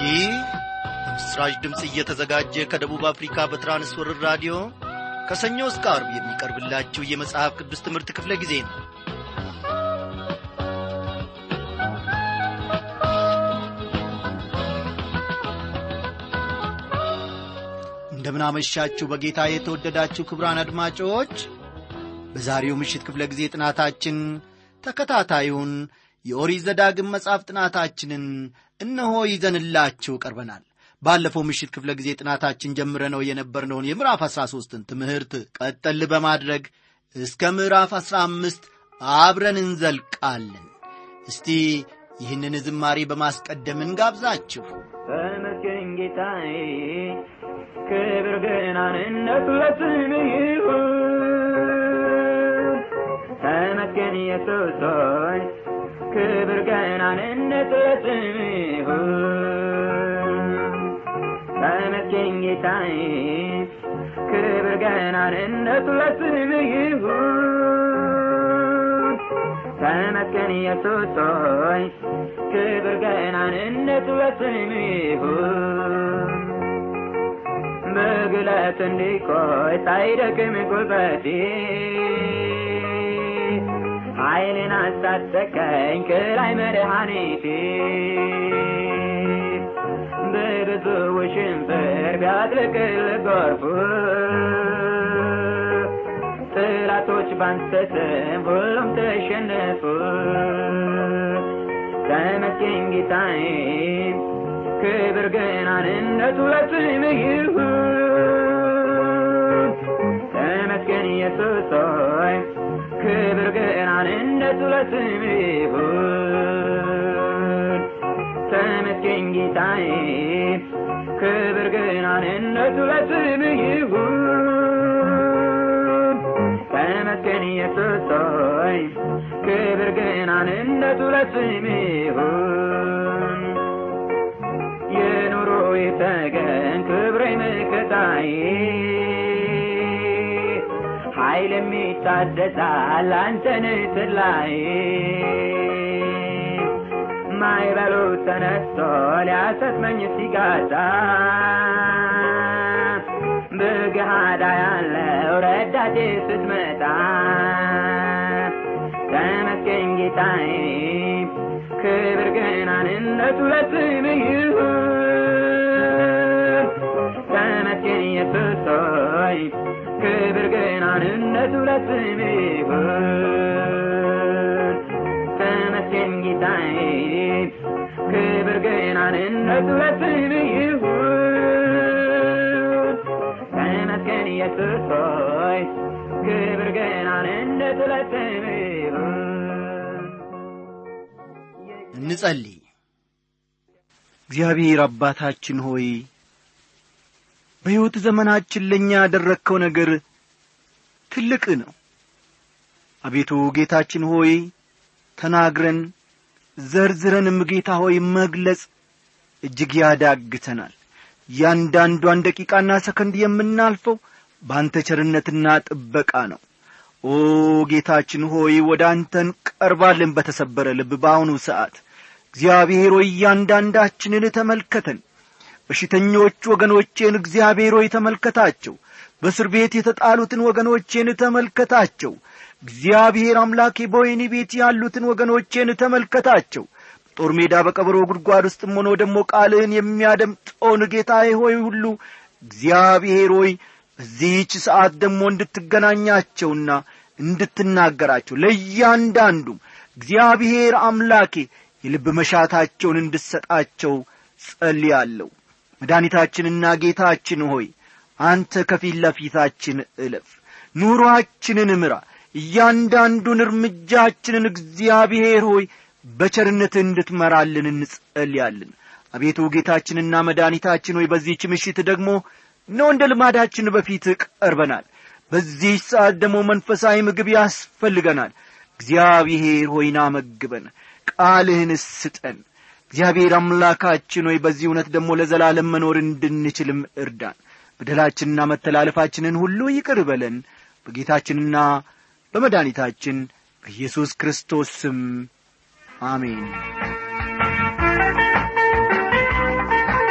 ይህ በምስራች ድምፅ እየተዘጋጀ ከደቡብ አፍሪካ በትራንስወርር ራዲዮ ከሰኞ እስከ አርብ የሚቀርብላችሁ የመጽሐፍ ቅዱስ ትምህርት ክፍለ ጊዜ ነው እንደምናመሻችሁ በጌታ የተወደዳችሁ ክብራን አድማጮች በዛሬው ምሽት ክፍለ ጊዜ ጥናታችን ተከታታዩን የኦሪት ዘዳግም መጽሐፍ ጥናታችንን እነሆ ይዘንላችሁ ቀርበናል ባለፈው ምሽት ክፍለ ጊዜ ጥናታችን ጀምረነው የነበርነውን የምዕራፍ አሥራ ሦስትን ትምህርት ቀጠል በማድረግ እስከ ምዕራፍ አሥራ አምስት አብረን እንዘልቃለን እስቲ ይህንን ዝማሬ በማስቀደም እንጋብዛችሁ ተመስገን ጌታዬ ክብር ገናንነት ለስምህ ይሁን ተመስገን ኢየሱስ ሆይ ክብር ገናንነት ለስምህ ይሁን ተመስገን ጌታዬ ክብር ገናንነት ለስምህ ይሁን ተመስገን ኢየሱስ ሆይ ክብር ገናንነት ለስምህ ይሁን በግለት እንዲቆይ ሳይደክም ጉልበቴ ኃይልን አስታጠቀኝ ከላይ መድኃኒቴ በብዙ ውሽንፍር ቢያጥለቅል ጎርፉ ጥላቶች ባንተ ስም ሁሉም ተሸነፉ ተመስገን ጌታዬ ክብር ገናንነቱ ለስምህ ይሁን ተመስገን ኢየሱስ ሆይ ክብር ገናንነቱ ለስምህ ይሁን ተመስገን ጌታዬ ክብር ገናንነቱ ለስምህ ይሁን ተመስገን ኢየሱስ ሆይ ክብር ገናንነቱ ለስምህ ይሁን የኑሮ የተገን ክብሬ መከታዬ ኃይል የሚታደሳል አንተን ትላይ ማይበሉ ተነስቶ ሊያሰጥመኝ ሲጋታ በገሃዳ ያለው ረዳቴ ስትመጣ ተመስገን ጌታዬ ክብር ገናንነቱ ለስምህ ይሁን ተመስገን ኢየሱስ ሆይ ክብር ገናንነቱ ለስምህ ይሁን ተመስገን ጌታዬ ክብር ገናንነቱ ለስምህ ይሁን ተመስገን ኢየሱስ ሆይ ክብር ገናንነቱ ለስምህ ይሁን እንጸልይ እግዚአብሔር አባታችን ሆይ በሕይወት ዘመናችን ለእኛ ያደረግከው ነገር ትልቅ ነው አቤቱ ጌታችን ሆይ ተናግረን ዘርዝረንም ጌታ ሆይ መግለጽ እጅግ ያዳግተናል እያንዳንዷን ደቂቃና ሰከንድ የምናልፈው በአንተ ቸርነትና ጥበቃ ነው ኦ ጌታችን ሆይ ወደ አንተን ቀርባለን በተሰበረ ልብ በአሁኑ ሰዓት እግዚአብሔር ሆይ እያንዳንዳችንን ተመልከተን በሽተኞች ወገኖቼን እግዚአብሔር ሆይ ተመልከታቸው በእስር ቤት የተጣሉትን ወገኖቼን ተመልከታቸው እግዚአብሔር አምላኬ በወይኒ ቤት ያሉትን ወገኖቼን ተመልከታቸው በጦር ሜዳ በቀበሮ ጉድጓድ ውስጥም ሆኖ ደግሞ ቃልህን የሚያደምጠውን ጌታዬ ሆይ ሁሉ እግዚአብሔር ሆይ በዚህች ሰዓት ደግሞ እንድትገናኛቸውና እንድትናገራቸው ለእያንዳንዱም እግዚአብሔር አምላኬ የልብ መሻታቸውን እንድሰጣቸው ጸልያለሁ መድኃኒታችንና ጌታችን ሆይ አንተ ከፊት ለፊታችን እለፍ ኑሮአችንን ምራ እያንዳንዱን እርምጃችንን እግዚአብሔር ሆይ በቸርነት እንድትመራልን እንጸልያለን አቤቱ ጌታችንና መድኃኒታችን ሆይ በዚህች ምሽት ደግሞ ነው እንደ ልማዳችን በፊት ቀርበናል በዚህ ሰዓት ደግሞ መንፈሳዊ ምግብ ያስፈልገናል እግዚአብሔር ሆይና መግበን ቃልህን ስጠን እግዚአብሔር አምላካችን ሆይ በዚህ እውነት ደግሞ ለዘላለም መኖር እንድንችልም እርዳን በደላችንና መተላለፋችንን ሁሉ ይቅር በለን በጌታችንና በመድኃኒታችን በኢየሱስ ክርስቶስ ስም አሜን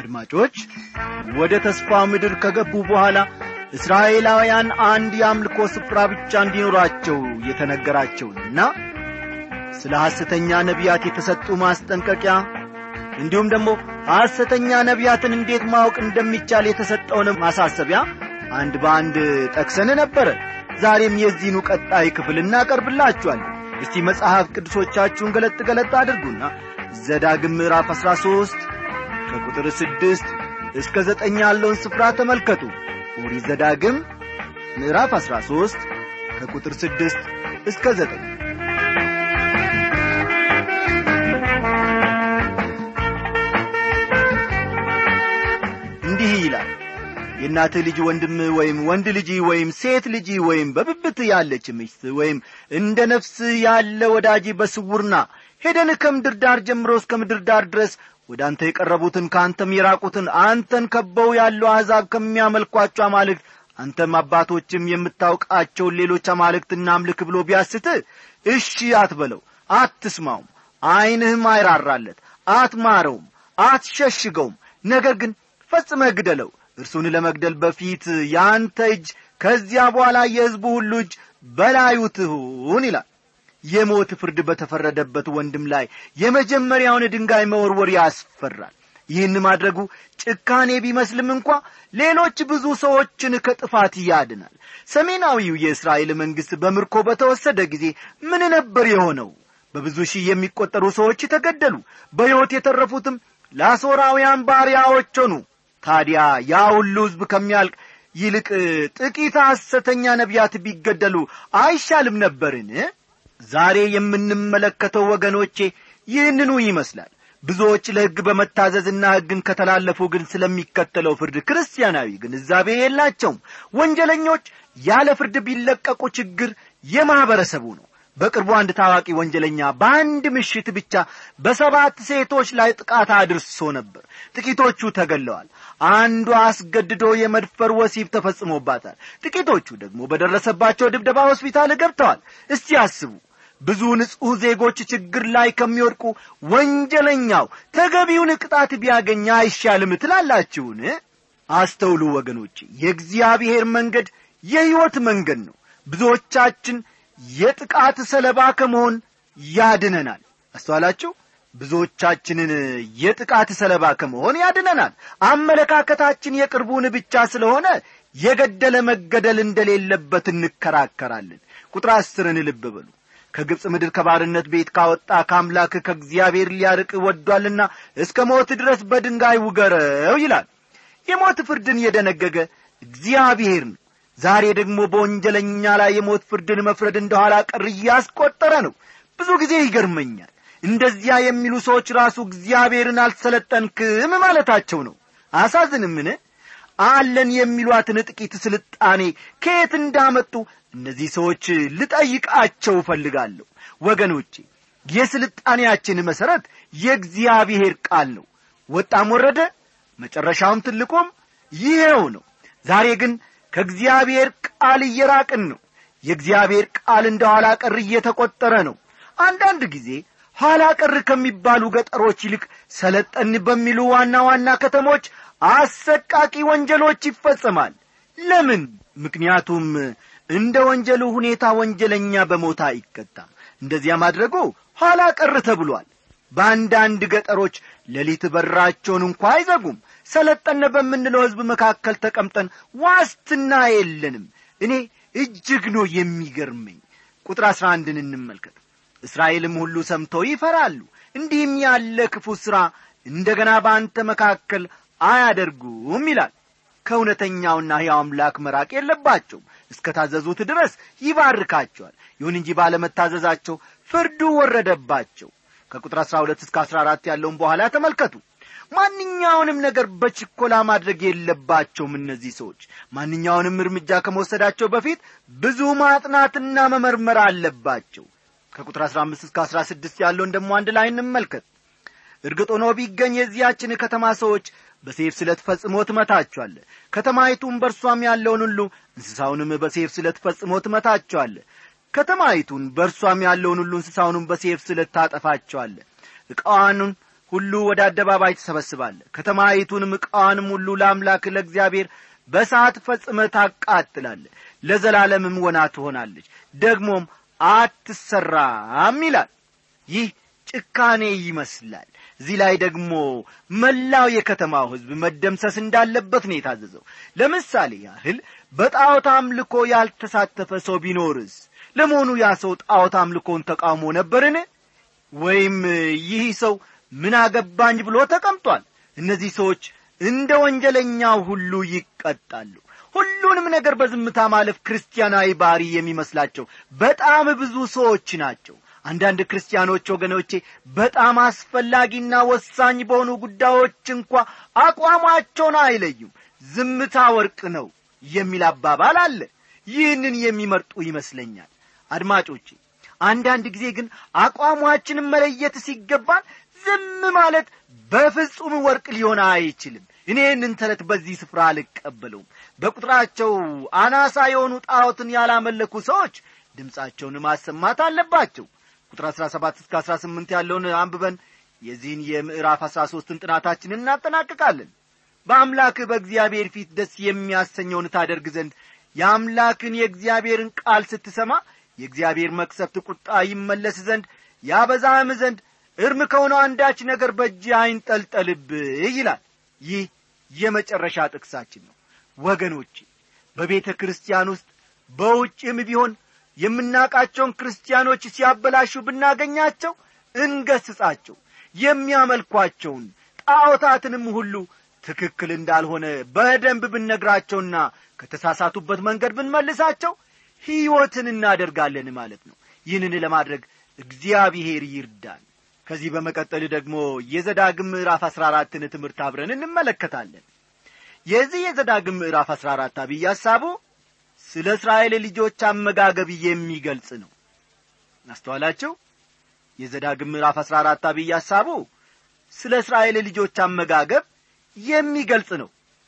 አድማጮች ወደ ተስፋው ምድር ከገቡ በኋላ እስራኤላውያን አንድ የአምልኮ ስፍራ ብቻ እንዲኖራቸው የተነገራቸውንና ስለ ሐሰተኛ ነቢያት የተሰጡ ማስጠንቀቂያ እንዲሁም ደግሞ ሐሰተኛ ነቢያትን እንዴት ማወቅ እንደሚቻል የተሰጠውን ማሳሰቢያ አንድ በአንድ ጠቅሰን ነበረ ዛሬም የዚህኑ ቀጣይ ክፍል እናቀርብላችኋለን እስቲ መጽሐፍ ቅዱሶቻችሁን ገለጥ ገለጥ አድርጉና ዘዳግም ምዕራፍ አሥራ ሦስት ከቁጥር ስድስት እስከ ዘጠኝ ያለውን ስፍራ ተመልከቱ ኦሪት ዘዳግም ምዕራፍ አሥራ ሦስት ከቁጥር ስድስት እስከ ዘጠኝ እንዲህ ይላል የእናትህ ልጅ ወንድም ወይም ወንድ ልጅ ወይም ሴት ልጅ ወይም በብብት ያለች ሚስት ወይም እንደ ነፍስህ ያለ ወዳጅ በስውርና ሄደን ከምድር ዳር ጀምሮ እስከ ምድር ዳር ድረስ ወደ አንተ የቀረቡትን ከአንተም የራቁትን አንተን ከበው ያሉ አሕዛብ ከሚያመልኳቸው አማልክት አንተም አባቶችም የምታውቃቸውን ሌሎች አማልክትና አምልክ ብሎ ቢያስትህ እሺ አትበለው አትስማውም ዐይንህም አይራራለት አትማረውም አትሸሽገውም ነገር ግን ፈጽመህ ግደለው እርሱን ለመግደል በፊት የአንተ እጅ ከዚያ በኋላ የሕዝቡ ሁሉ እጅ በላዩ ትሁን ይላል የሞት ፍርድ በተፈረደበት ወንድም ላይ የመጀመሪያውን ድንጋይ መወርወር ያስፈራል ይህን ማድረጉ ጭካኔ ቢመስልም እንኳ ሌሎች ብዙ ሰዎችን ከጥፋት ያድናል ሰሜናዊው የእስራኤል መንግሥት በምርኮ በተወሰደ ጊዜ ምን ነበር የሆነው በብዙ ሺህ የሚቈጠሩ ሰዎች ተገደሉ በሕይወት የተረፉትም ለአሦራውያን ባሪያዎች ሆኑ ታዲያ ያ ሁሉ ሕዝብ ከሚያልቅ ይልቅ ጥቂት ሐሰተኛ ነቢያት ቢገደሉ አይሻልም ነበርን ዛሬ የምንመለከተው ወገኖቼ ይህንኑ ይመስላል ብዙዎች ለሕግ በመታዘዝና ሕግን ከተላለፉ ግን ስለሚከተለው ፍርድ ክርስቲያናዊ ግንዛቤ የላቸውም ወንጀለኞች ያለ ፍርድ ቢለቀቁ ችግር የማኅበረሰቡ ነው በቅርቡ አንድ ታዋቂ ወንጀለኛ በአንድ ምሽት ብቻ በሰባት ሴቶች ላይ ጥቃት አድርሶ ነበር ጥቂቶቹ ተገለዋል አንዷ አስገድዶ የመድፈር ወሲብ ተፈጽሞባታል ጥቂቶቹ ደግሞ በደረሰባቸው ድብደባ ሆስፒታል ገብተዋል እስቲ አስቡ ብዙ ንጹሕ ዜጎች ችግር ላይ ከሚወድቁ ወንጀለኛው ተገቢውን ቅጣት ቢያገኝ አይሻልም ትላላችሁን አስተውሉ ወገኖች የእግዚአብሔር መንገድ የሕይወት መንገድ ነው ብዙዎቻችን የጥቃት ሰለባ ከመሆን ያድነናል አስተዋላችሁ ብዙዎቻችንን የጥቃት ሰለባ ከመሆን ያድነናል አመለካከታችን የቅርቡን ብቻ ስለሆነ የገደለ መገደል እንደሌለበት እንከራከራለን ቁጥር አስርን ልብ በሉ ከግብፅ ምድር ከባርነት ቤት ካወጣ ከአምላክ ከእግዚአብሔር ሊያርቅ ወዷልና እስከ ሞት ድረስ በድንጋይ ውገረው ይላል የሞት ፍርድን የደነገገ እግዚአብሔር ነው ዛሬ ደግሞ በወንጀለኛ ላይ የሞት ፍርድን መፍረድ እንደኋላ ቀር እያስቆጠረ ነው ብዙ ጊዜ ይገርመኛል እንደዚያ የሚሉ ሰዎች ራሱ እግዚአብሔርን አልሰለጠንክም ማለታቸው ነው አሳዝንምን አለን የሚሏትን ጥቂት ስልጣኔ ከየት እንዳመጡ እነዚህ ሰዎች ልጠይቃቸው እፈልጋለሁ ወገኖቼ የስልጣኔያችን መሠረት የእግዚአብሔር ቃል ነው ወጣም ወረደ መጨረሻውም ትልቁም ይሄው ነው ዛሬ ግን ከእግዚአብሔር ቃል እየራቅን ነው የእግዚአብሔር ቃል እንደ ኋላ ቀር እየተቈጠረ ነው አንዳንድ ጊዜ ኋላ ቀር ከሚባሉ ገጠሮች ይልቅ ሰለጠን በሚሉ ዋና ዋና ከተሞች አሰቃቂ ወንጀሎች ይፈጸማል ለምን ምክንያቱም እንደ ወንጀሉ ሁኔታ ወንጀለኛ በሞታ አይቀጣም እንደዚያ ማድረጉ ኋላ ቀር ተብሏል በአንዳንድ ገጠሮች ሌሊት በራቸውን እንኳ አይዘጉም ሰለጠነ በምንለው ሕዝብ መካከል ተቀምጠን ዋስትና የለንም እኔ እጅግ ነው የሚገርመኝ ቁጥር አሥራ አንድን እንመልከት እስራኤልም ሁሉ ሰምተው ይፈራሉ እንዲህም ያለ ክፉ ሥራ እንደ ገና በአንተ መካከል አያደርጉም ይላል ከእውነተኛውና ሕያው አምላክ መራቅ የለባቸውም እስከ ታዘዙት ድረስ ይባርካቸዋል ይሁን እንጂ ባለመታዘዛቸው ፍርዱ ወረደባቸው ከቁጥር አሥራ ሁለት እስከ አሥራ አራት ያለውን በኋላ ተመልከቱ ማንኛውንም ነገር በችኮላ ማድረግ የለባቸውም እነዚህ ሰዎች ማንኛውንም እርምጃ ከመወሰዳቸው በፊት ብዙ ማጥናትና መመርመር አለባቸው ከቁጥር አሥራ አምስት እስከ አሥራ ስድስት ያለውን ደግሞ አንድ ላይ እንመልከት እርግጥ ሆኖ ቢገኝ የዚያችን ከተማ ሰዎች በሴፍ ስለት ፈጽሞ ትመታቸዋለ ከተማይቱም በእርሷም ያለውን ሁሉ እንስሳውንም በሴፍ ስለት ፈጽሞ ትመታቸዋለ ከተማይቱን በእርሷም ያለውን ሁሉ እንስሳውንም በሴፍ ስለት ታጠፋቸዋለ ዕቃዋኑን ሁሉ ወደ አደባባይ ትሰበስባለህ ከተማይቱንም ዕቃዋንም ሁሉ ለአምላክ ለእግዚአብሔር በሰዓት ፈጽመ ታቃጥላለህ ለዘላለምም ወና ትሆናለች ደግሞም አትሰራም ይላል ይህ ጭካኔ ይመስላል እዚህ ላይ ደግሞ መላው የከተማው ሕዝብ መደምሰስ እንዳለበት ነው የታዘዘው ለምሳሌ ያህል በጣዖት አምልኮ ያልተሳተፈ ሰው ቢኖርስ ለመሆኑ ያ ሰው ጣዖት አምልኮን ተቃውሞ ነበርን ወይም ይህ ሰው ምን አገባኝ ብሎ ተቀምጧል እነዚህ ሰዎች እንደ ወንጀለኛው ሁሉ ይቀጣሉ ሁሉንም ነገር በዝምታ ማለፍ ክርስቲያናዊ ባሪ የሚመስላቸው በጣም ብዙ ሰዎች ናቸው አንዳንድ ክርስቲያኖች ወገኖቼ በጣም አስፈላጊና ወሳኝ በሆኑ ጉዳዮች እንኳ አቋማቸውን አይለዩም ዝምታ ወርቅ ነው የሚል አባባል አለ ይህንን የሚመርጡ ይመስለኛል አድማጮቼ አንዳንድ ጊዜ ግን አቋሟችንን መለየት ሲገባን ዝም ማለት በፍጹም ወርቅ ሊሆን አይችልም እኔ ይህንን ተረት በዚህ ስፍራ አልቀበለውም በቁጥራቸው አናሳ የሆኑ ጣዖትን ያላመለኩ ሰዎች ድምፃቸውን ማሰማት አለባቸው ቁጥር አሥራ ሰባት እስከ አሥራ ስምንት ያለውን አንብበን የዚህን የምዕራፍ አሥራ ሦስትን ጥናታችንን እናጠናቅቃለን በአምላክህ በእግዚአብሔር ፊት ደስ የሚያሰኘውን ታደርግ ዘንድ የአምላክን የእግዚአብሔርን ቃል ስትሰማ የእግዚአብሔር መቅሰፍት ቁጣ ይመለስ ዘንድ ያበዛህም ዘንድ እርም ከሆነው አንዳች ነገር በእጅ አይንጠልጠልብህ ይላል ይህ የመጨረሻ ጥቅሳችን ነው ወገኖቼ በቤተ ክርስቲያን ውስጥ በውጭም ቢሆን የምናውቃቸውን ክርስቲያኖች ሲያበላሹ ብናገኛቸው እንገስጻቸው የሚያመልኳቸውን ጣዖታትንም ሁሉ ትክክል እንዳልሆነ በደንብ ብነግራቸውና ከተሳሳቱበት መንገድ ብንመልሳቸው ሕይወትን እናደርጋለን ማለት ነው ይህንን ለማድረግ እግዚአብሔር ይርዳን ከዚህ በመቀጠል ደግሞ የዘዳግም ምዕራፍ አሥራ አራትን ትምህርት አብረን እንመለከታለን የዚህ የዘዳግም ምዕራፍ አሥራ አራት አብይ ሐሳቡ ስለ እስራኤል ልጆች አመጋገብ የሚገልጽ ነው አስተዋላችሁ የዘዳግም ምዕራፍ አሥራ አራት አብይ ሐሳቡ ስለ እስራኤል ልጆች አመጋገብ የሚገልጽ ነው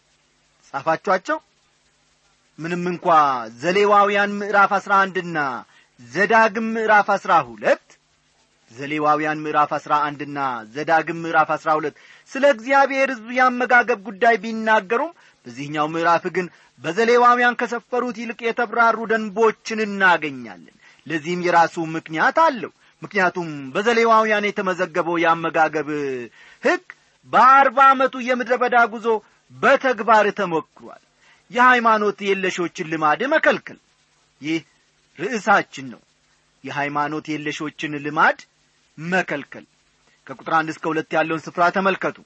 ጻፋችኋቸው ምንም እንኳ ዘሌዋውያን ምዕራፍ አሥራ አንድና ዘዳግም ምዕራፍ አሥራ ሁለት ዘሌዋውያን ምዕራፍ አሥራ አንድና ዘዳግም ምዕራፍ አሥራ ሁለት ስለ እግዚአብሔር ሕዝብ የአመጋገብ ጉዳይ ቢናገሩም በዚህኛው ምዕራፍ ግን በዘሌዋውያን ከሰፈሩት ይልቅ የተብራሩ ደንቦችን እናገኛለን ለዚህም የራሱ ምክንያት አለው ምክንያቱም በዘሌዋውያን የተመዘገበው የአመጋገብ ሕግ በአርባ ዓመቱ የምድረ በዳ ጉዞ በተግባር ተሞክሯል የሃይማኖት የለሾችን ልማድ መከልከል ይህ ርዕሳችን ነው የሃይማኖት የለሾችን ልማድ መከልከል ከቁጥር አንድ እስከ ሁለት ያለውን ስፍራ ተመልከቱ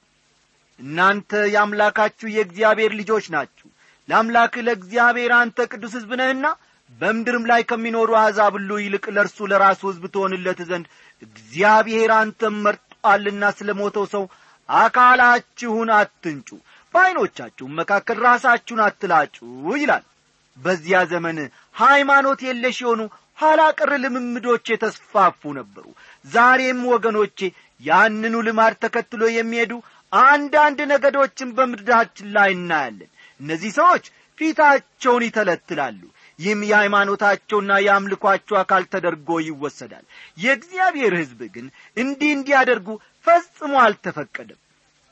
እናንተ የአምላካችሁ የእግዚአብሔር ልጆች ናችሁ ለአምላክ ለእግዚአብሔር አንተ ቅዱስ ሕዝብ ነህና በምድርም ላይ ከሚኖሩ አሕዛብ ሁሉ ይልቅ ለእርሱ ለራሱ ሕዝብ ትሆንለት ዘንድ እግዚአብሔር አንተም መርጧልና ስለ ሞተው ሰው አካላችሁን አትንጩ በዐይኖቻችሁም መካከል ራሳችሁን አትላጩ ይላል በዚያ ዘመን ሃይማኖት የለሽ የሆኑ ኋላ ቀር ልምምዶች የተስፋፉ ነበሩ ዛሬም ወገኖቼ ያንኑ ልማድ ተከትሎ የሚሄዱ አንዳንድ ነገዶችን በምድራችን ላይ እናያለን እነዚህ ሰዎች ፊታቸውን ይተለትላሉ ይህም የሃይማኖታቸውና የአምልኳቸው አካል ተደርጎ ይወሰዳል የእግዚአብሔር ሕዝብ ግን እንዲህ እንዲያደርጉ ፈጽሞ አልተፈቀደም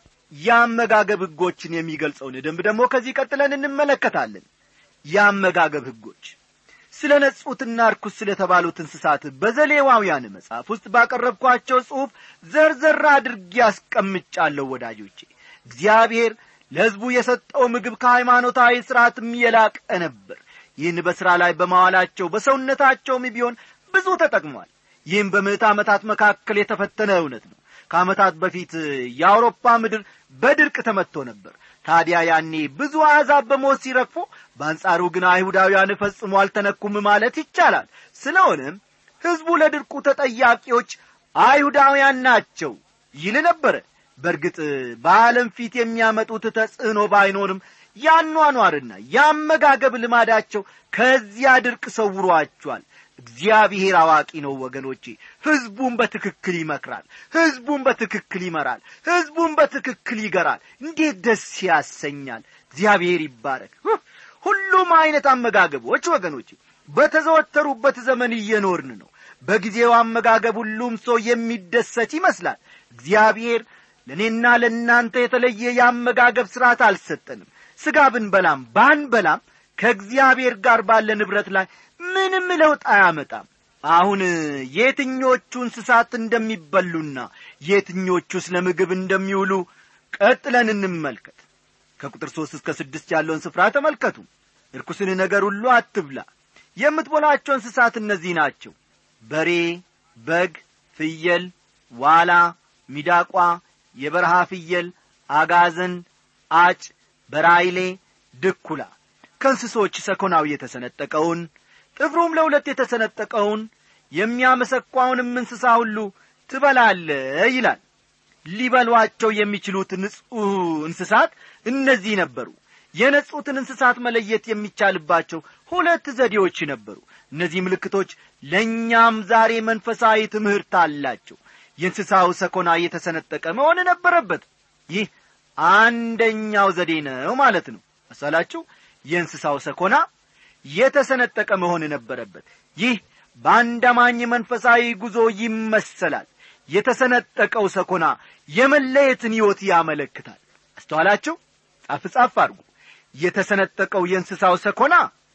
የአመጋገብ ሕጎችን የሚገልጸውን ደንብ ደግሞ ከዚህ ቀጥለን እንመለከታለን የአመጋገብ ሕጎች ስለ ነጹትና ርኩስ ስለ ተባሉት እንስሳት በዘሌዋውያን መጽሐፍ ውስጥ ባቀረብኳቸው ጽሑፍ ዘርዘር አድርጌ ያስቀምጫለሁ ወዳጆቼ እግዚአብሔር ለሕዝቡ የሰጠው ምግብ ከሃይማኖታዊ ሥርዓትም የላቀ ነበር ይህን በሥራ ላይ በማዋላቸው በሰውነታቸውም ቢሆን ብዙ ተጠቅሟል ይህም በምዕት ዓመታት መካከል የተፈተነ እውነት ነው ከዓመታት በፊት የአውሮፓ ምድር በድርቅ ተመትቶ ነበር ታዲያ ያኔ ብዙ አሕዛብ በሞት ሲረግፉ በአንጻሩ ግን አይሁዳውያን ፈጽሞ አልተነኩም ማለት ይቻላል ስለሆነም ሕዝቡ ለድርቁ ተጠያቂዎች አይሁዳውያን ናቸው ይል ነበረ በእርግጥ በዓለም ፊት የሚያመጡት ተጽዕኖ ባይኖርም ያኗኗርና የአመጋገብ ልማዳቸው ከዚያ ድርቅ ሰውሯቸዋል እግዚአብሔር አዋቂ ነው ወገኖቼ ሕዝቡን በትክክል ይመክራል ሕዝቡን በትክክል ይመራል ሕዝቡን በትክክል ይገራል እንዴት ደስ ያሰኛል እግዚአብሔር ይባረክ ሁሉም አይነት አመጋገቦች ወገኖቼ በተዘወተሩበት ዘመን እየኖርን ነው በጊዜው አመጋገብ ሁሉም ሰው የሚደሰት ይመስላል እግዚአብሔር ለእኔና ለእናንተ የተለየ የአመጋገብ ሥርዓት አልሰጠንም ሥጋ ብንበላም ባንበላም ከእግዚአብሔር ጋር ባለ ንብረት ላይ ምንም ለውጥ አያመጣም አሁን የትኞቹ እንስሳት እንደሚበሉና የትኞቹስ ለምግብ እንደሚውሉ ቀጥለን እንመልከት ከቁጥር ሦስት እስከ ስድስት ያለውን ስፍራ ተመልከቱ እርኩስን ነገር ሁሉ አትብላ የምትበላቸው እንስሳት እነዚህ ናቸው በሬ በግ ፍየል ዋላ ሚዳቋ የበረሃ ፍየል አጋዘን አጭ በራይሌ ድኩላ ከእንስሶች ሰኮናው የተሰነጠቀውን ጥፍሩም ለሁለት የተሰነጠቀውን የሚያመሰኳውንም እንስሳ ሁሉ ትበላለ ይላል ሊበሏቸው የሚችሉት ንጹሕ እንስሳት እነዚህ ነበሩ የነጹትን እንስሳት መለየት የሚቻልባቸው ሁለት ዘዴዎች ነበሩ እነዚህ ምልክቶች ለእኛም ዛሬ መንፈሳዊ ትምህርት አላቸው የእንስሳው ሰኮና የተሰነጠቀ መሆን ነበረበት ይህ አንደኛው ዘዴ ነው ማለት ነው መሳላችሁ የእንስሳው ሰኮና የተሰነጠቀ መሆን ነበረበት ይህ በአንድ አማኝ መንፈሳዊ ጉዞ ይመሰላል የተሰነጠቀው ሰኮና የመለየትን ሕይወት ያመለክታል አስተዋላችሁ ጻፍ ጻፍ አድርጉ የተሰነጠቀው የእንስሳው ሰኮና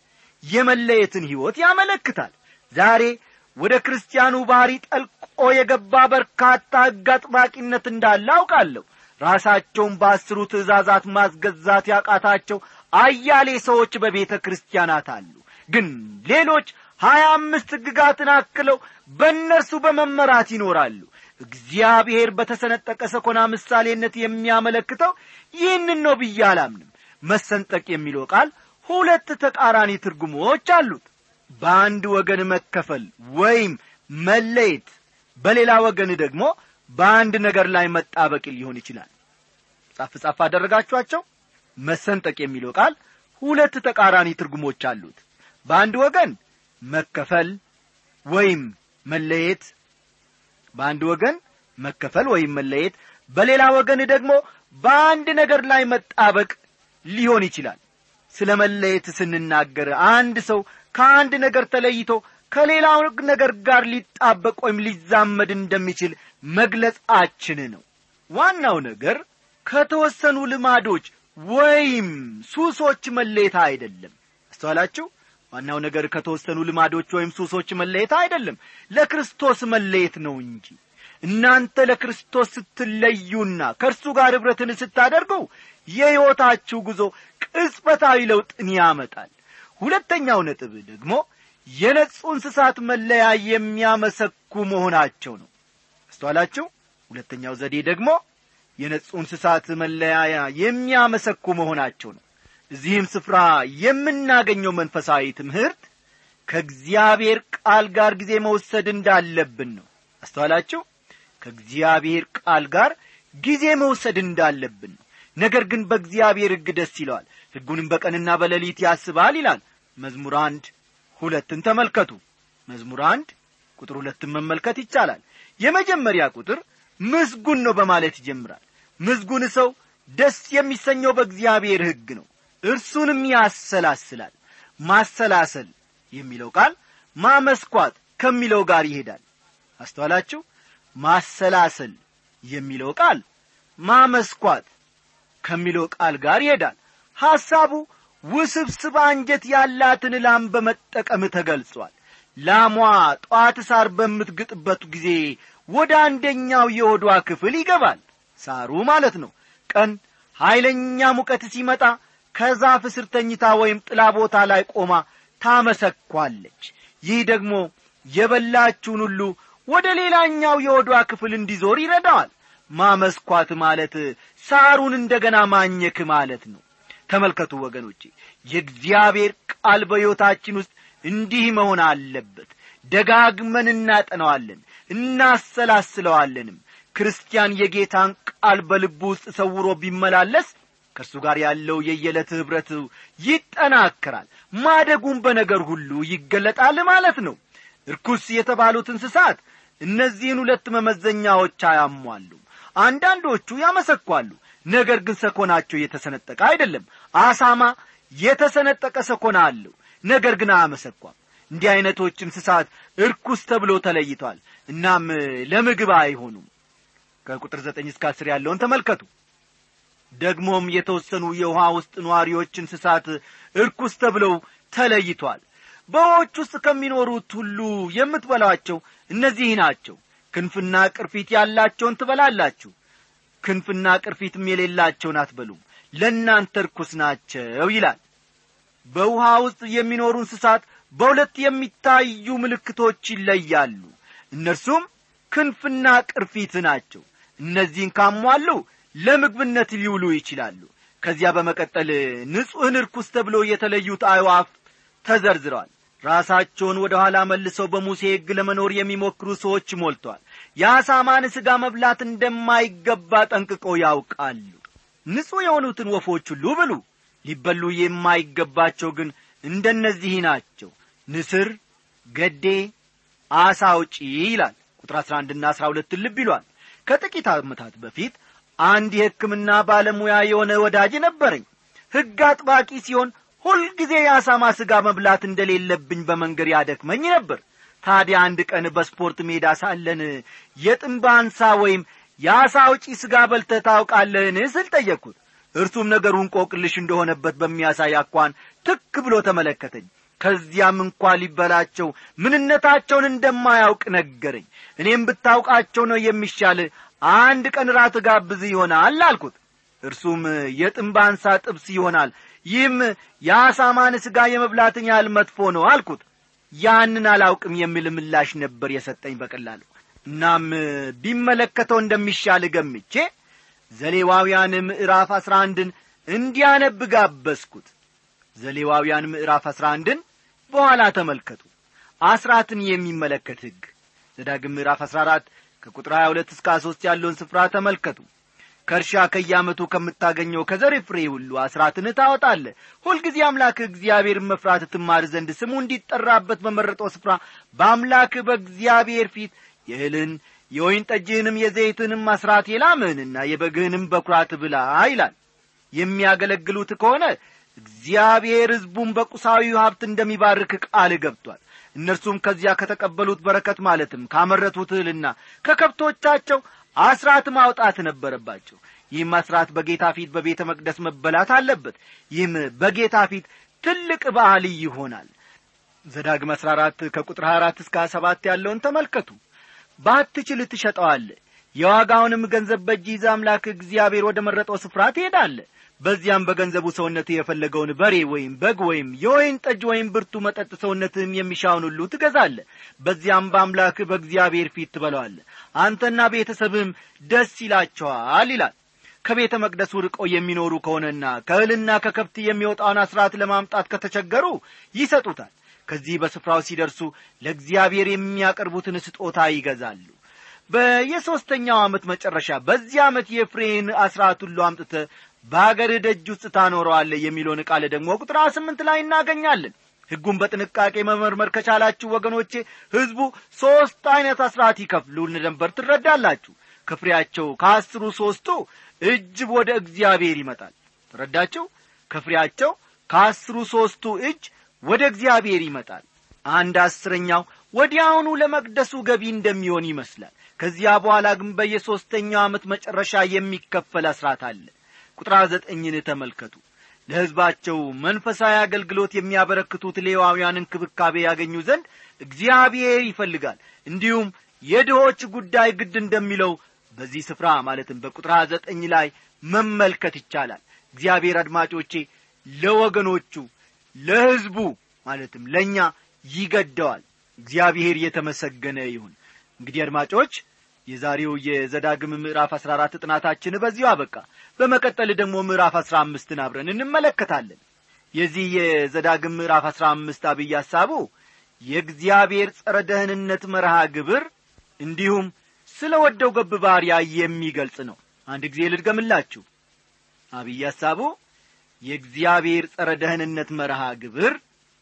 የመለየትን ሕይወት ያመለክታል ዛሬ ወደ ክርስቲያኑ ባሕሪ ጠልቆ የገባ በርካታ ሕግ አጥባቂነት እንዳለ አውቃለሁ ራሳቸውን በአስሩ ትእዛዛት ማስገዛት ያቃታቸው አያሌ ሰዎች በቤተ ክርስቲያናት አሉ ግን ሌሎች ሀያ አምስት ሕግጋትን አክለው በእነርሱ በመመራት ይኖራሉ እግዚአብሔር በተሰነጠቀ ሰኮና ምሳሌነት የሚያመለክተው ይህንን ነው ብዬ አላምንም መሰንጠቅ የሚለው ቃል ሁለት ተቃራኒ ትርጉሞች አሉት በአንድ ወገን መከፈል ወይም መለየት በሌላ ወገን ደግሞ በአንድ ነገር ላይ መጣበቅ ሊሆን ይችላል ጻፍ ጻፍ አደረጋችኋቸው መሰንጠቅ የሚለው ቃል ሁለት ተቃራኒ ትርጉሞች አሉት በአንድ ወገን መከፈል ወይም መለየት በአንድ ወገን መከፈል ወይም መለየት በሌላ ወገን ደግሞ በአንድ ነገር ላይ መጣበቅ ሊሆን ይችላል ስለ መለየት ስንናገር አንድ ሰው ከአንድ ነገር ተለይቶ ከሌላው ነገር ጋር ሊጣበቅ ወይም ሊዛመድ እንደሚችል መግለጻችን ነው ዋናው ነገር ከተወሰኑ ልማዶች ወይም ሱሶች መለየት አይደለም አስተዋላችሁ ዋናው ነገር ከተወሰኑ ልማዶች ወይም ሱሶች መለየት አይደለም ለክርስቶስ መለየት ነው እንጂ እናንተ ለክርስቶስ ስትለዩና ከእርሱ ጋር ኅብረትን ስታደርጉ የሕይወታችሁ ጉዞ ቅጽበታዊ ለውጥን ያመጣል ሁለተኛው ነጥብ ደግሞ የነጹ እንስሳት መለያ የሚያመሰኩ መሆናቸው ነው አስተዋላችሁ ሁለተኛው ዘዴ ደግሞ የነጹ እንስሳት መለያያ የሚያመሰኩ መሆናቸው ነው እዚህም ስፍራ የምናገኘው መንፈሳዊ ትምህርት ከእግዚአብሔር ቃል ጋር ጊዜ መውሰድ እንዳለብን ነው አስተዋላችሁ ከእግዚአብሔር ቃል ጋር ጊዜ መውሰድ እንዳለብን ነው ነገር ግን በእግዚአብሔር ሕግ ደስ ይለዋል ሕጉንም በቀንና በሌሊት ያስባል ይላል መዝሙር አንድ ሁለትን ተመልከቱ መዝሙር አንድ ቁጥር ሁለትን መመልከት ይቻላል የመጀመሪያ ቁጥር ምስጉን ነው በማለት ይጀምራል ምስጉን ሰው ደስ የሚሰኘው በእግዚአብሔር ሕግ ነው እርሱንም ያሰላስላል ማሰላሰል የሚለው ቃል ማመስኳት ከሚለው ጋር ይሄዳል አስተዋላችሁ ማሰላሰል የሚለው ቃል ማመስኳት ከሚለው ቃል ጋር ይሄዳል ሐሳቡ ውስብስብ አንጀት ያላትን ላም በመጠቀም ተገልጿል ላሟ ጧት ሳር በምትግጥበት ጊዜ ወደ አንደኛው የሆዷ ክፍል ይገባል ሳሩ ማለት ነው ቀን ኀይለኛ ሙቀት ሲመጣ ከዛፍ ስር ተኝታ ወይም ጥላ ቦታ ላይ ቆማ ታመሰኳለች ይህ ደግሞ የበላችውን ሁሉ ወደ ሌላኛው የወዷ ክፍል እንዲዞር ይረዳዋል ማመስኳት ማለት ሳሩን እንደገና ማኘክ ማለት ነው ተመልከቱ ወገኖቼ የእግዚአብሔር ቃል በሕይወታችን ውስጥ እንዲህ መሆን አለበት ደጋግመን እናጠነዋለን እናሰላስለዋለንም ክርስቲያን የጌታን ቃል በልቡ ውስጥ ሰውሮ ቢመላለስ ከእርሱ ጋር ያለው የየዕለት ኅብረት ይጠናከራል ማደጉም በነገር ሁሉ ይገለጣል ማለት ነው እርኩስ የተባሉት እንስሳት እነዚህን ሁለት መመዘኛዎች አያሟሉም አንዳንዶቹ ያመሰኳሉ ነገር ግን ሰኮናቸው የተሰነጠቀ አይደለም አሳማ የተሰነጠቀ ሰኮና አለው ነገር ግን አያመሰኳም እንዲህ ዐይነቶች እንስሳት እርኩስ ተብሎ ተለይቷል እናም ለምግብ አይሆኑም ከቁጥር ዘጠኝ እስከ አስር ያለውን ተመልከቱ ደግሞም የተወሰኑ የውሃ ውስጥ ነዋሪዎች እንስሳት እርኩስ ተብለው ተለይቷል በውኆች ውስጥ ከሚኖሩት ሁሉ የምትበላቸው እነዚህ ናቸው ክንፍና ቅርፊት ያላቸውን ትበላላችሁ ክንፍና ቅርፊትም የሌላቸውን አትበሉም ለእናንተ ርኩስ ናቸው ይላል በውሃ ውስጥ የሚኖሩ እንስሳት በሁለት የሚታዩ ምልክቶች ይለያሉ እነርሱም ክንፍና ቅርፊት ናቸው እነዚህን ካሟሉ ለምግብነት ሊውሉ ይችላሉ ከዚያ በመቀጠል ንጹሕን ርኩስ ተብሎ የተለዩት አዕዋፍ ተዘርዝረዋል ራሳቸውን ወደ ኋላ መልሰው በሙሴ ሕግ ለመኖር የሚሞክሩ ሰዎች ሞልተዋል የአሳማን ሥጋ መብላት እንደማይገባ ጠንቅቀው ያውቃሉ ንጹሕ የሆኑትን ወፎች ሁሉ ብሉ ሊበሉ የማይገባቸው ግን እንደነዚህ ናቸው ንስር ገዴ አሳ አውጪ ይላል ቁጥር አሥራ አንድና አሥራ ሁለትን ልብ ይሏል ከጥቂት ዓመታት በፊት አንድ የሕክምና ባለሙያ የሆነ ወዳጅ ነበረኝ ሕግ አጥባቂ ሲሆን ሁልጊዜ የአሳማ ሥጋ መብላት እንደሌለብኝ በመንገድ ያደክመኝ ነበር ታዲያ አንድ ቀን በስፖርት ሜዳ ሳለን የጥንብ አንሳ ወይም የአሳ አውጪ ሥጋ በልተህ ታውቃለህን ስል ጠየቅኩት እርሱም ነገሩን ቆቅልሽ እንደሆነበት በሚያሳይ አኳን ትክ ብሎ ተመለከተኝ ከዚያም እንኳ ሊበላቸው ምንነታቸውን እንደማያውቅ ነገረኝ እኔም ብታውቃቸው ነው የሚሻል አንድ ቀን ራት ጋብዝ ይሆናል አልኩት እርሱም የጥንብ አንሳ ጥብስ ይሆናል ይህም የአሳማን ሥጋ የመብላትን ያህል መጥፎ ነው አልኩት ያንን አላውቅም የሚል ምላሽ ነበር የሰጠኝ በቀላሉ እናም ቢመለከተው እንደሚሻል ገምቼ ዘሌዋውያን ምዕራፍ አሥራ አንድን እንዲያነብ ጋበዝኩት ዘሌዋውያን ምዕራፍ አሥራ አንድን በኋላ ተመልከቱ አስራትን የሚመለከት ሕግ ዘዳግም ምዕራፍ አሥራ አራት ከቁጥር ሀያ ሁለት እስከ ሦስት ያለውን ስፍራ ተመልከቱ ከእርሻ ከያመቱ ከምታገኘው ከዘር ፍሬ ሁሉ አስራትን ታወጣለ ሁልጊዜ አምላክ እግዚአብሔርን መፍራት ትማር ዘንድ ስሙ እንዲጠራበት በመረጠው ስፍራ በአምላክ በእግዚአብሔር ፊት የእህልን የወይን ጠጅህንም የዘይትንም አስራት የላምህንና የበግህንም በኩራት ብላ ይላል የሚያገለግሉት ከሆነ እግዚአብሔር ሕዝቡን በቁሳዊ ሀብት እንደሚባርክ ቃል ገብቷል እነርሱም ከዚያ ከተቀበሉት በረከት ማለትም ካመረቱት እህልና ከከብቶቻቸው አስራት ማውጣት ነበረባቸው ይህም አስራት በጌታ ፊት በቤተ መቅደስ መበላት አለበት ይህም በጌታ ፊት ትልቅ በዓል ይሆናል ዘዳግም አሥራ አራት ከቁጥር ሀያ አራት እስከ ሰባት ያለውን ተመልከቱ ባትችል ትሸጠዋለ የዋጋውንም ገንዘብ በእጅ ይዘ አምላክ እግዚአብሔር ወደ መረጠው ስፍራ ትሄዳለ በዚያም በገንዘቡ ሰውነት የፈለገውን በሬ ወይም በግ ወይም የወይን ጠጅ ወይም ብርቱ መጠጥ ሰውነትህም የሚሻውን ሁሉ ትገዛለ በዚያም በአምላክ በእግዚአብሔር ፊት ትበለዋለ አንተና ቤተሰብህም ደስ ይላቸዋል ይላል ከቤተ መቅደሱ ርቀው የሚኖሩ ከሆነና ከእህልና ከከብት የሚወጣውን አስራት ለማምጣት ከተቸገሩ ይሰጡታል ከዚህ በስፍራው ሲደርሱ ለእግዚአብሔር የሚያቀርቡትን ስጦታ ይገዛሉ በየሦስተኛው ዓመት መጨረሻ በዚህ ዓመት የፍሬን አስራት ሁሉ አምጥተ በአገርህ ደጅ ውስጥ ታኖረዋለህ የሚለውን ቃል ደግሞ ቁጥር ስምንት ላይ እናገኛለን ሕጉን በጥንቃቄ መመርመር ከቻላችሁ ወገኖቼ ሕዝቡ ሦስት ዐይነት አስራት ይከፍሉ ነበር ትረዳላችሁ ከፍሬያቸው ከአስሩ ሦስቱ እጅ ወደ እግዚአብሔር ይመጣል ተረዳችሁ ከፍሬያቸው ከአስሩ ሦስቱ እጅ ወደ እግዚአብሔር ይመጣል አንድ አስረኛው ወዲያውኑ ለመቅደሱ ገቢ እንደሚሆን ይመስላል ከዚያ በኋላ ግን በየሦስተኛው ዓመት መጨረሻ የሚከፈል አስራት አለ ቁጥር ዘጠኝን ተመልከቱ ለሕዝባቸው መንፈሳዊ አገልግሎት የሚያበረክቱት ሌዋውያን እንክብካቤ ያገኙ ዘንድ እግዚአብሔር ይፈልጋል እንዲሁም የድሆች ጉዳይ ግድ እንደሚለው በዚህ ስፍራ ማለትም በቁጥር ዘጠኝ ላይ መመልከት ይቻላል እግዚአብሔር አድማጮቼ ለወገኖቹ ለሕዝቡ ማለትም ለእኛ ይገደዋል እግዚአብሔር የተመሰገነ ይሁን እንግዲህ አድማጮች የዛሬው የዘዳግም ምዕራፍ አሥራ አራት ጥናታችን በዚሁ አበቃ በመቀጠል ደግሞ ምዕራፍ አሥራ አምስትን አብረን እንመለከታለን የዚህ የዘዳግም ምዕራፍ አሥራ አምስት አብይ ሐሳቡ የእግዚአብሔር ጸረ ደህንነት መርሃ ግብር እንዲሁም ስለ ወደው ገብ ባሪያ የሚገልጽ ነው አንድ ጊዜ ልድገምላችሁ አብይ ሐሳቡ የእግዚአብሔር ጸረ ደህንነት መርሃ ግብር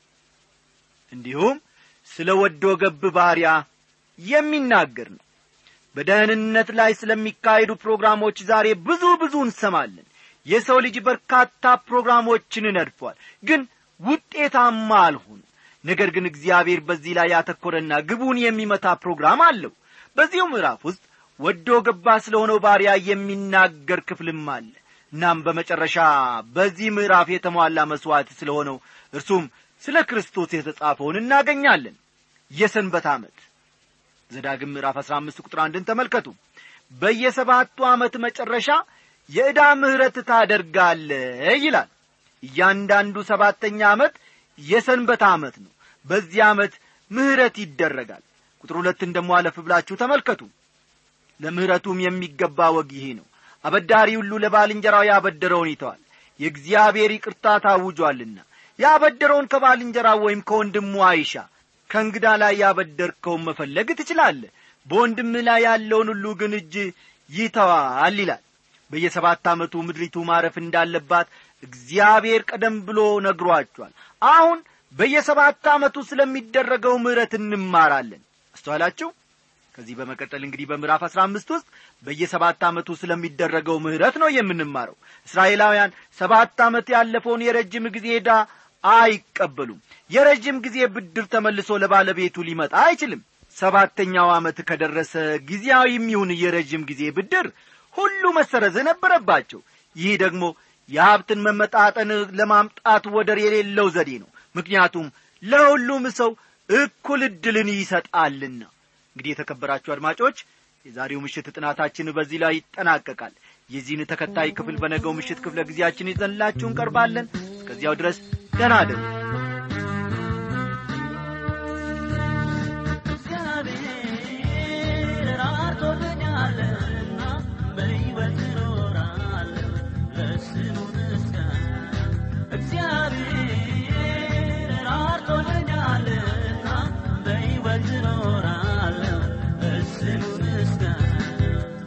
እንዲሁም ስለ ወዶ ገብ ባሪያ የሚናገር ነው በደህንነት ላይ ስለሚካሄዱ ፕሮግራሞች ዛሬ ብዙ ብዙ እንሰማለን የሰው ልጅ በርካታ ፕሮግራሞችን ነድፏል ግን ውጤታማ አልሆኑ ነገር ግን እግዚአብሔር በዚህ ላይ ያተኮረና ግቡን የሚመታ ፕሮግራም አለው በዚሁ ምዕራፍ ውስጥ ወዶ ገባ ስለ ሆነው ባሪያ የሚናገር ክፍልም አለ እናም በመጨረሻ በዚህ ምዕራፍ የተሟላ መሥዋዕት ስለ ሆነው እርሱም ስለ ክርስቶስ የተጻፈውን እናገኛለን የሰንበት ዓመት ዘዳግም ምዕራፍ አሥራ አምስት ቁጥር አንድን ተመልከቱ በየሰባቱ ዓመት መጨረሻ የዕዳ ምሕረት ታደርጋለ ይላል እያንዳንዱ ሰባተኛ ዓመት የሰንበት ዓመት ነው በዚህ ዓመት ምሕረት ይደረጋል ቁጥር ሁለትን ደሞ አለፍ ብላችሁ ተመልከቱ ለምሕረቱም የሚገባ ወግ ይሄ ነው አበዳሪ ሁሉ ለባልንጀራው ያበደረውን ይተዋል የእግዚአብሔር ይቅርታ ታውጇልና ያበደረውን ከባልንጀራው ወይም ከወንድሙ አይሻ ከእንግዳ ላይ ያበደርከውን መፈለግ ትችላለህ በወንድምህ ላይ ያለውን ሁሉ ግን እጅ ይተዋል ይላል በየሰባት ዓመቱ ምድሪቱ ማረፍ እንዳለባት እግዚአብሔር ቀደም ብሎ ነግሯቸዋል አሁን በየሰባት ዓመቱ ስለሚደረገው ምሕረት እንማራለን አስተዋላችሁ ከዚህ በመቀጠል እንግዲህ በምዕራፍ አሥራ አምስት ውስጥ በየሰባት ዓመቱ ስለሚደረገው ምሕረት ነው የምንማረው እስራኤላውያን ሰባት ዓመት ያለፈውን የረጅም ጊዜ ዕዳ አይቀበሉም የረጅም ጊዜ ብድር ተመልሶ ለባለቤቱ ሊመጣ አይችልም ሰባተኛው ዓመት ከደረሰ ጊዜያዊም ይሁን የረጅም ጊዜ ብድር ሁሉ መሰረዝ ነበረባቸው ይህ ደግሞ የሀብትን መመጣጠን ለማምጣት ወደር የሌለው ዘዴ ነው ምክንያቱም ለሁሉም ሰው እኩል ዕድልን ይሰጣልና እንግዲህ የተከበራችሁ አድማጮች የዛሬው ምሽት ጥናታችን በዚህ ላይ ይጠናቀቃል የዚህን ተከታይ ክፍል በነገው ምሽት ክፍለ ጊዜያችን ይዘንላችሁ እንቀርባለን እስከዚያው ድረስ ደህና አደሩ እግዚአብሔር አርቶልኛልና በሕይወት እኖራለሁ ለስሙ ምስጋና። እግዚአብሔር አርቶልኛልና በሕይወት እኖራለሁ ለስሙ ምስጋና።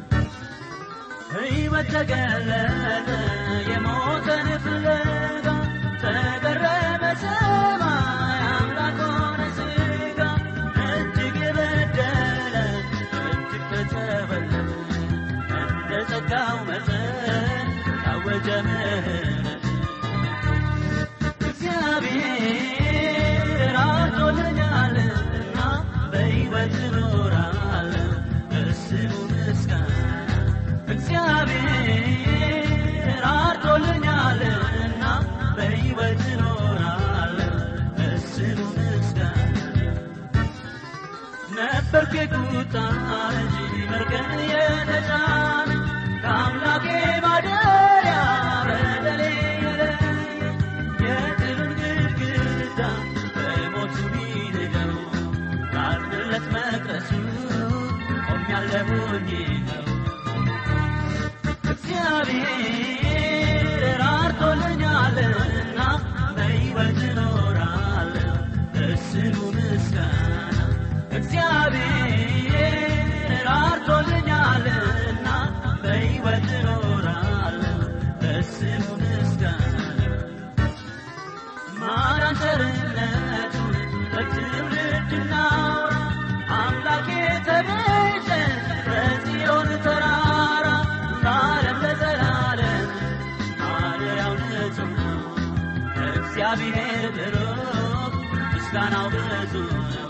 ሕይወት ተገለጠ የሞተን ፍለጋ ተገረመ ሰማይ አምላክ ሆነ ሥጋ እጅግ የበደለ እጅግ ተተበለጠ እንደ ጸጋው መጠን ታወጀ ምሕረት እግዚአብሔር አርቶልኛልና በሕይወት እኖራለሁ ለስሙ ምስጋና እግዚአብሔር አርቶልኛልና በሕይወት እኖራለሁ ለስሙ ምስጋና ነበርኩ የቁጣ እንጂ መርገም የተጫነ ከአምላኬ ማደሪያ በደሌ የለየ የጥልን ግድግዳ በሞቱ ቢንደው ባድርለት መቅረሱ ቆሜያለሁኝ ነው እግዚአብሔር ራርቶልኛልና በሕይወት እኖራለሁ ለስሙ ምስጋና እግዚአብሔር ራርቶልኛልና በሕይወት እኖራለሁ ለስሙ ምስጋና ማዳን ቸርነቱን ለትውልድ እናውራ አምላኬ ተቤዠ በጽዮን ተራራ ለዓለም ለዘላለም ማደሪያው ንጹሕ ነው እግዚአብሔር ብሩክ ምስጋናው ብዙ ነው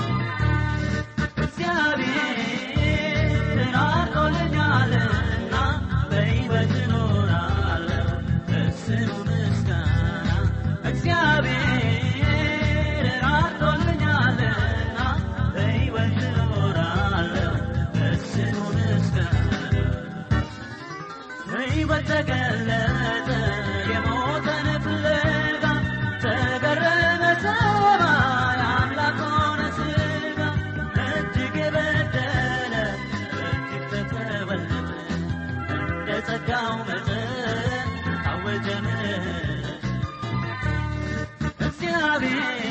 እግዚአብሔር አርቆልኛልና በሕይወት እኖራለሁ ለስሙ ምስጋና እግዚአብሔር አርቆልኛልና በሕይወት እኖራለሁ ለስሙ ምስጋና ሕይወት ተገለጠ የሞተን ፍለጋ ተገረመ ሰማይ አምላክ ሆነ ሥጋ እጅግ የበደለ እጅግ ተተበለጠ እንደ ጸጋው መጠን ታወጀ ምሕረት እግዚአብሔር